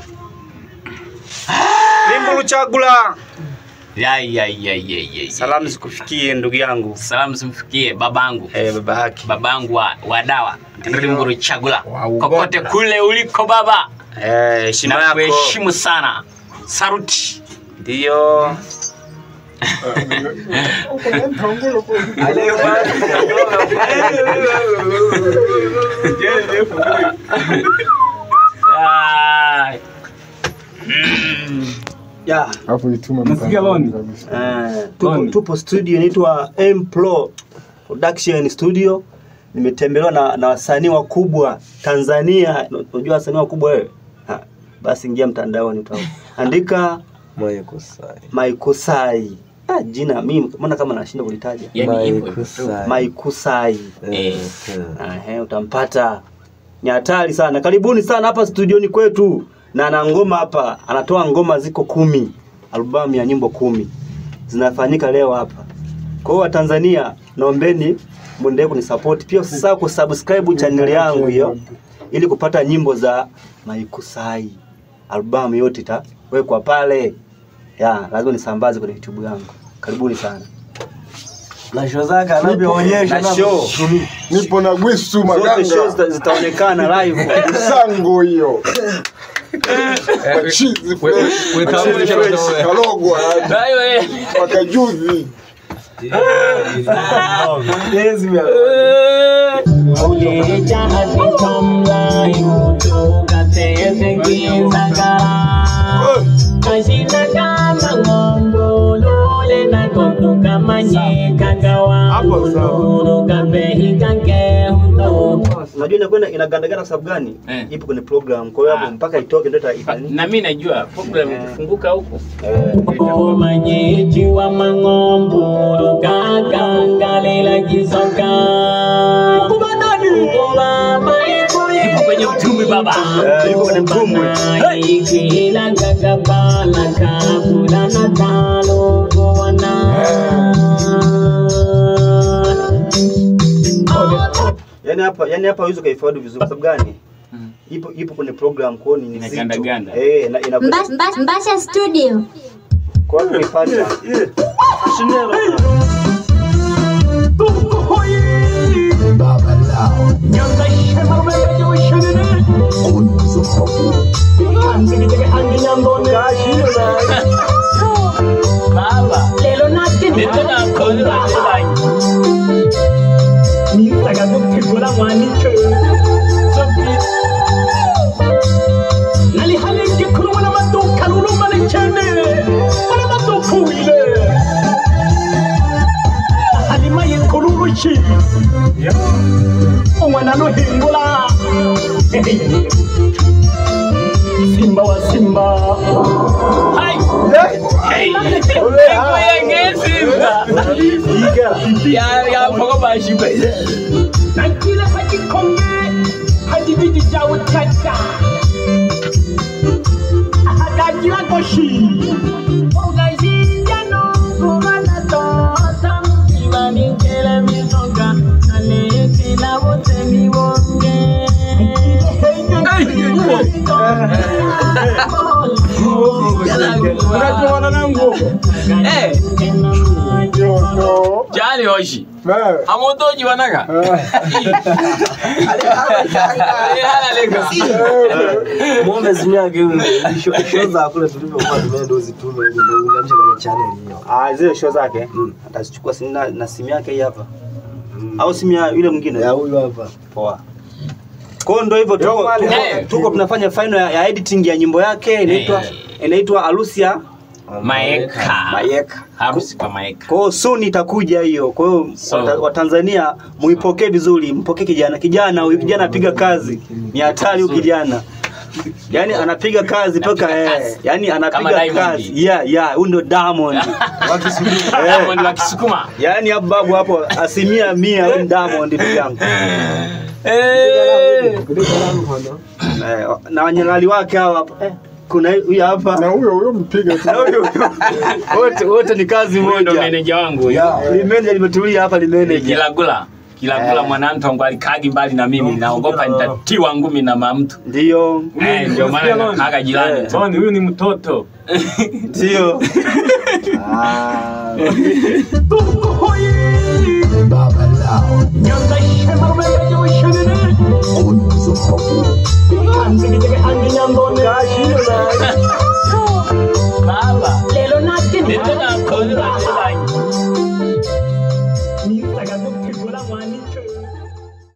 Limbulu Chagula. Ya, ya, ya, ya, ya. Salamu zikufikie ndugu yangu. Salamu zimfikie babangu Eh, baba yake. babangu wa, wa dawa Ndio. Limburu Chagula Wa Uganda. kokote kule uliko baba Eh, heshima na yako. kuheshimu sana saruti Ndio. Ah. Mm. Yeah. Alafu ituma Nasikia mtandaoni loni. kabisa. Eh, tupo, Tony. tupo studio inaitwa M Pro Production Studio. Nimetembelewa na, na wasanii wakubwa Tanzania. Unajua wasanii wakubwa wewe? Ha, Basi ingia mtandaoni tu. Andika Moyo kusai. Maikusai. Ah, jina mimi mbona kama nashinda kulitaja. Yani hivyo hivyo. kusai. Maikusai. Eh. Ehe, utampata. Ni hatari sana. Karibuni sana hapa studioni kwetu. Na ana ngoma hapa, anatoa ngoma ziko kumi, albamu ya nyimbo kumi zinafanyika leo hapa. Kwa hiyo Watanzania, naombeni muendelee kunisupport. Pia usisahau kusubscribe channel yangu hiyo ili kupata nyimbo za Maikusai. Albamu yote itawekwa pale. Ya, lazima nisambaze kwenye YouTube yangu. Karibuni sana. Na show zake anavyoonyesha Na show. Nipo na Gwisu Zote Maganga. shows zita- zitaonekana live. Sango hiyo. Machizi fresh. Machizi fresh. Kalogwa yani. Hayo, eh. Mpaka juzi. Unajua inakwenda inagandagana kwa sababu gani? Eh. Ipo kwenye program. Kwa hiyo hapo Ah. mpaka itoke ndio ita- ita- na mi najua program ikifunguka huku Manyeji wa mang'ombo gagangalela kisoka ipo kwenye uchumi baba Eh, ipo kwenye mtumbwi. ikila gagabala kabula na talo kuona Yaani hapa yaani hapa huwezi ukaifaidi vizuri kwa sababu gani? Ipo ipo kwenye program kwa hiyo ni nzito. Inagandaganda. Eh, na ina Mbasha, Mbasha, Mbasha Studio. kwa hiyo kuipata. baba lelo nati ndio nakola nisaga gutegura mwanike nali halenge kurubona amaduka rurumane cyane muri amaduka wile halima yikururuki umwana nuhingura simba wa simba nakile hagikombe hagibigi bya utata hagagira goshi ugashija no kubana tota ibanikele misoga alekela bote mibonge jali hoshi Eh. amotoji wanaga Muombe simu yake huyo. Show show za kule tulivyokuwa tumeenda uzitume huko ndio unganisha kwenye channel hiyo. Ah, zile show zake atazichukua simu na, na simu yake hii hapa. Au simu ya yule mwingine. Ya huyu hapa. Poa. Kwa hiyo ndio hivyo tuko, tuko, Eh. tuko tunafanya final ya, ya editing ya nyimbo yake inaitwa Eh. inaitwa Alusia maeka Mayeka. harusi kwa maeka Kwa hiyo soon itakuja hiyo. Kwa hiyo So- wata- Watanzania muipokee vizuri, mpokee kijana. Kijana huyu kijana apiga kazi. Ni hatari huyu kijana. Yaani anapiga kazi mpaka Anapiga eh, kazi. yaani Kama anapiga Diamond. kazi. Yeah, yeah, huyu ndio Diamond. Eh. Diamond wa Kisukuma Yaani hapo babu hapo asilimia mia huyu ni Diamond ndugu yangu. Eh. Eh, na wanyalali wake hawa hapa. Eh, kuna huyu hapa. Na huyo huyo mpiga tu. Na huyu wote wote ni kazi Huyo ndo moja. meneja wangu huyo. Limeneja limetulia hapa limeneja. Jilagula kila Eh. kula mwanantongo alikagi mbali na mimi naogopa nitatiwa ngumi na mamtu Ndio, Eh, ndio maana nakaga jirani Eh. tu. huyu ni mtoto ndio. Ah, Baba lao. Nyanga shema umega juu shuleni.